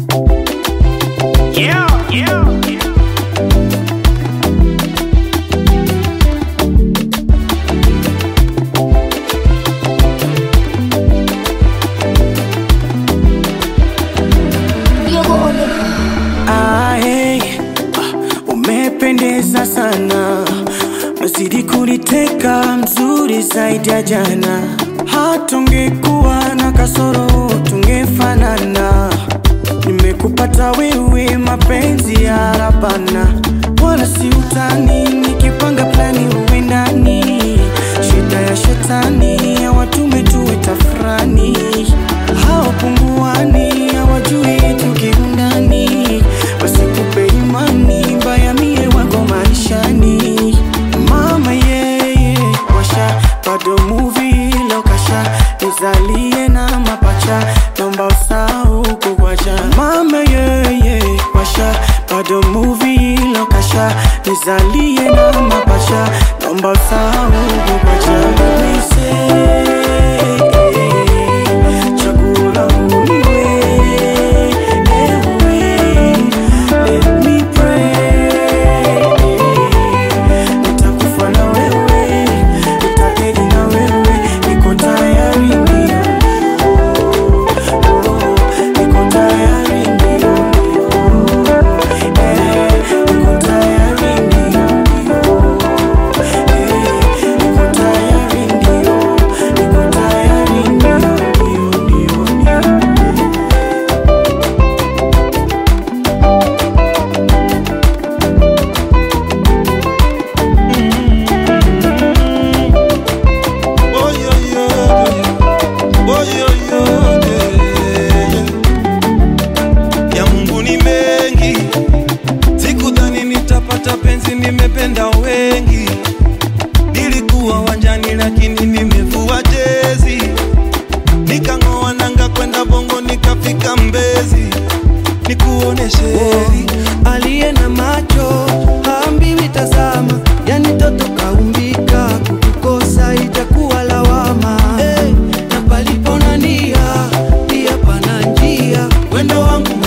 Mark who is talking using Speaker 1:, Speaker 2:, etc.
Speaker 1: Yeah, yeah, yeah.
Speaker 2: Ah, hey, ah, umependeza sana, nazidi kuniteka, mzuri zaidi ya jana. Hata ungekuwa na kasoro tungefanana. Nimekupata wewe, mapenzi ya rabana, wala si utani. Nikipanga plani uwe ndani, shida ya shetani hawatume tuwe tafrani, hawapunguani, hawajui tukiundani, wasikupe imani mbaya, mie wako maishani. Mama yeye washa bado movie lokasha nizalie na mapacha naomba usahau kukwacha mama yeye washa bado movie lokasha nizalie na mapacha naomba usahau kukwacha Nise, chaguo langu ni wewe, ewe, let me pray nitakufa na wewe, nitaketi na wewe, niko tayari ndio, oh, niko tayari ndio, eh, niko tayari ndio, eh, niko tayari ndio, niko tayari ndio, ndio, ndio, ndio.
Speaker 3: Oh, yo, yo, yo. Oh, yo, yo, yeah, yeah. Ya Mungu ni mengi, sikudhani nitapata penzi, nimependa wengi. Nilikuwa wanjani lakini nimevua jezi, nikang'oa nanga kwenda Bongo nikafika Mbezi, nikuoneshe heri
Speaker 4: aliye na macho haambiwi tazama, yani toto kaumbika, kukukosa itakuwa lawama. Hey, na palipo na nia pia pana njia, wendo wangu